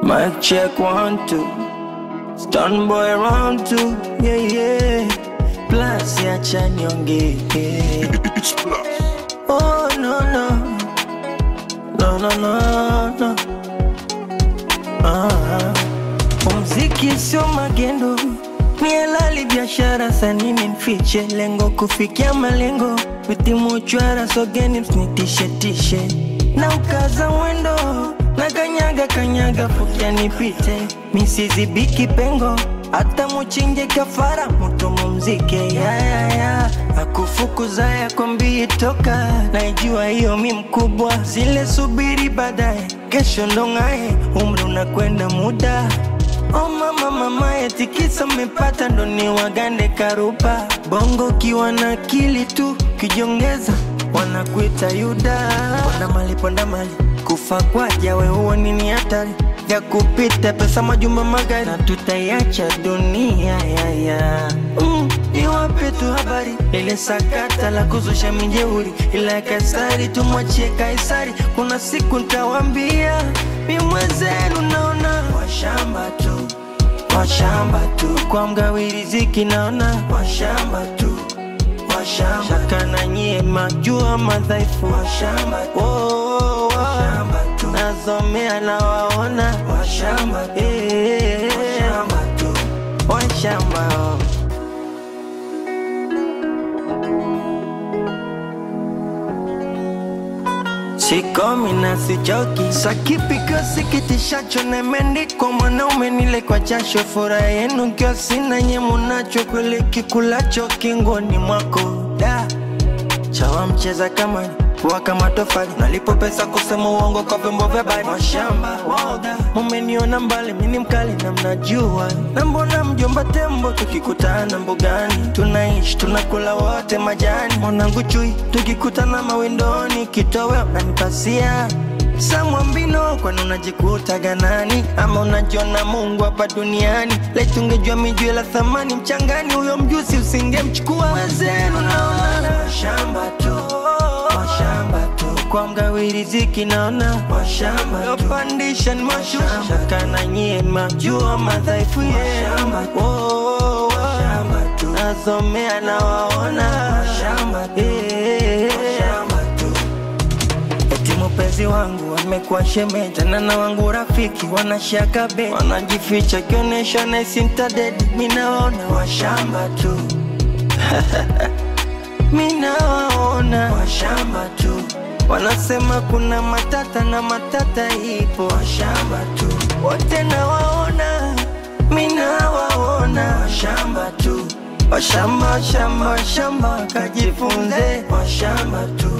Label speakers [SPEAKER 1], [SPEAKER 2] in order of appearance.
[SPEAKER 1] Mic check one, two. Stun boy round two. Yeah, yeah. Plus ya chanyonge.
[SPEAKER 2] It's plus.
[SPEAKER 1] Oh, no, no. No, no, no, no. Ah, muziki sio magendo, ni halali biashara, sanini mfiche lengo kufikia malengo, vitimu chwara sogeni msinitishe tishe na ukaza mwendo na kanyaga kanyaga fukia nipite misizibiki pengo hata muchinje kafara mutu mumzike yayaya akufukuza yakwambii toka naijua hiyo mi mkubwa zile subiri baadaye kesho ndong'aye umri unakwenda muda Oh mama mama etikisa mmepata ndo ni wagande karupa bongo kiwa na akili tu kijongeza wanakuita yuda ponda mali ponda mali kufa kwaja we huo nini hatari ya kupita pesa majumba magari na tutaiacha dunia yaya mm, iwape tu habari ile sakata la kuzusha mijeuri ila kaisari tumwachie kaisari kuna siku ntawambia mi mwenzenu naona washamba tu washamba tu kwa mgawiri ziki naona washamba tu washamba shaka na nyie majua madhaifu washamba tu oh, oh, oh. washamba tu nazomea na waona washamba tu eh, washamba tu washamba oh. Sikomi na sichoki, sakipiko sikitishacho nemendiko mwanaume nile kwa jasho, furaha yenu kio sina nye munacho, kweli kikulacho kingoni mwako da chawa mcheza kama kuwa kama tofali, nalipo pesa kusema uongo kwa vyombo vya habari. Mashamba waoga, mumeniona mbali, mini mkali na mnajua, na mbona mjomba tembo tukikutana mbugani, tunaishi tunakula wote majani, mwanangu chui, tukikutana mawindoni, kitowe unanipasia samwambino kwani unajikuta ganani ama unajiona mungu hapa duniani letungejua mijue la thamani mchangani huyo mjusi usingemchukua wezenu naona shamba tu washamba tu kwa mgawiri ziki naona washamba yopandisha ni mashusha shaka na nyie majua madhaifu yenu oh, oh, oh. nazomea na waona washamba tu Eti mpenzi wangu amekuwa shemeji tena na wangu rafiki wanashaka be wanajificha kionyesha naisi mtadedi minawaona washamba tu minawaona washamba tu wanasema kuna matata na matata ipo washamba tu wote nawaona minawaona washamba tu washamba washamba washamba kajifunze washamba tu